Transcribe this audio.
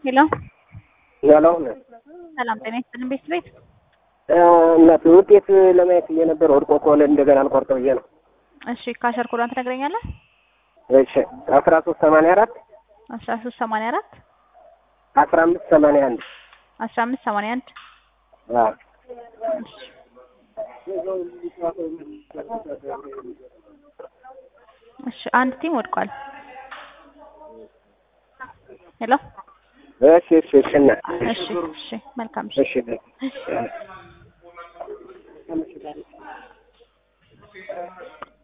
ሄሎ ያለው ሰላም ጤና ይስጥልን ቤት ቤት እናት ውጤት ለማየት ብዬ ነበር። ወድቆ ከሆነ እንደገና አልቆርጠው ብዬ ነው። እሺ ካሸር ኮዷን ትነግረኛለህ? እሺ አስራ ሶስት ሰማንያ አራት አስራ ሶስት ሰማንያ አራት አስራ አምስት ሰማንያ አንድ አስራ አምስት ሰማንያ አንድ እሺ አንድ ቲም ወድቋል። ሄሎ እሺ እሺ እሺ እና እሺ እሺ መልካም እሺ እሺ